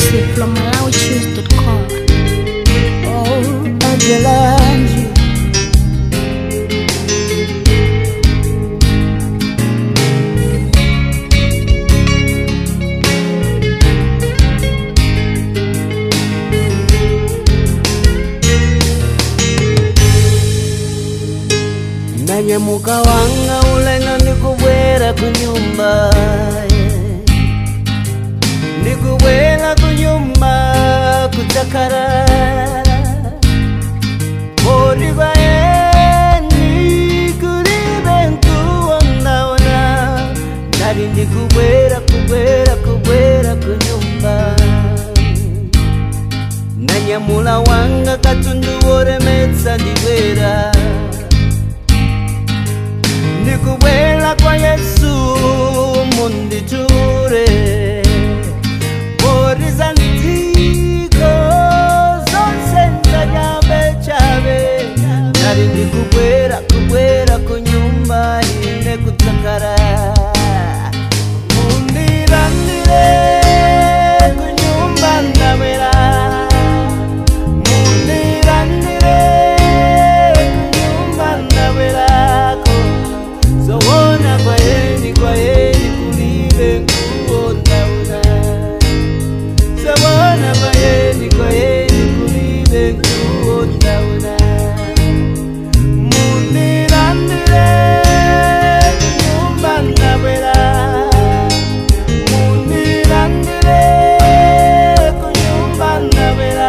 exclusive from MalawiChoose.com. Oh, Angela Angie. nanyamuka wanga uleno ndikubwera kunyumba ndikubwera kunyumba kutakara orivaeni kulibe nkuwonaona nali ndikubwera kubwera kubwera kunyumba nanyamula wanga katundu woremetsa ndibwera ndikubwela kwa yesu munditure poriza ntiko zonse ndanyambe chabe nali ndikubwera kubwera kunyumba ine kutakara mundirandire kunyumba ndabera mundirandire kunyumba ndaberako zowona kwayeni kwayeni kulibe nkuwondauna zowona kwayeni kwayeni kulibe nkuwondauna mundirandire kunyumba ndabera mundirandire kunyumba ndabera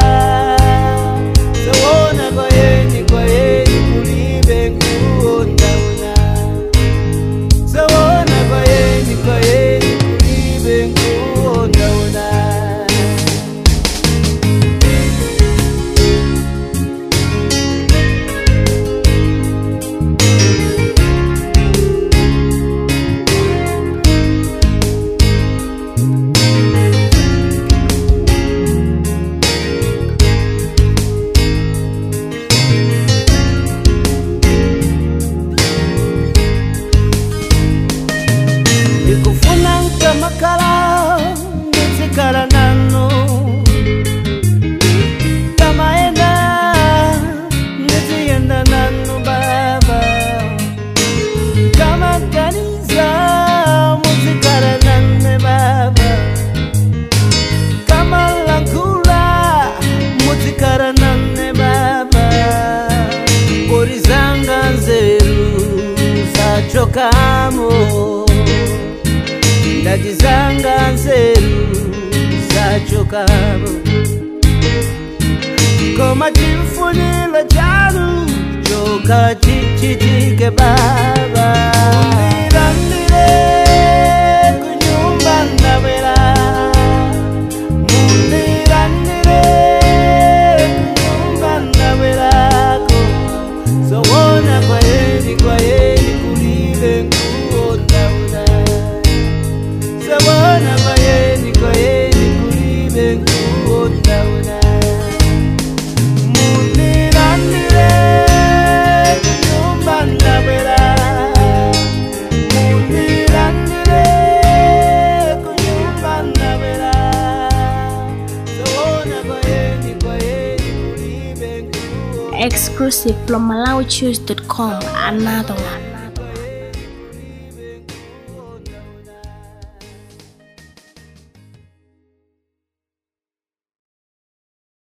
zowona kwayeni kwayeni kulibe nkuwondauna Zawona kwayeni kwayeni kulibe nkuwondaona ndikufuna nkamakala nditsikala nanu kamaenda ndiziyenda nanu baba kamakaniza muzikala nane baba kamalankula muzikala nane baba borizanga nzeru zachokamo ndajizanga nzeru zachokamo koma chifuniro chanu choka chichitike baba mundirandire kunyumba ndabwera mundirandire kunyumba ndabwerako zowona kwayeni kwayeni kulibe nkuwondauna Sabona kwayeni kwayeni kulibe nkuwondauna mundirandire kunyumba ndabwera mundirandire kunyumba ndabwera Sabona kwayeni kwayeni kulibe nkuwondauna Exclusive from MalawiChoose.com. Another one.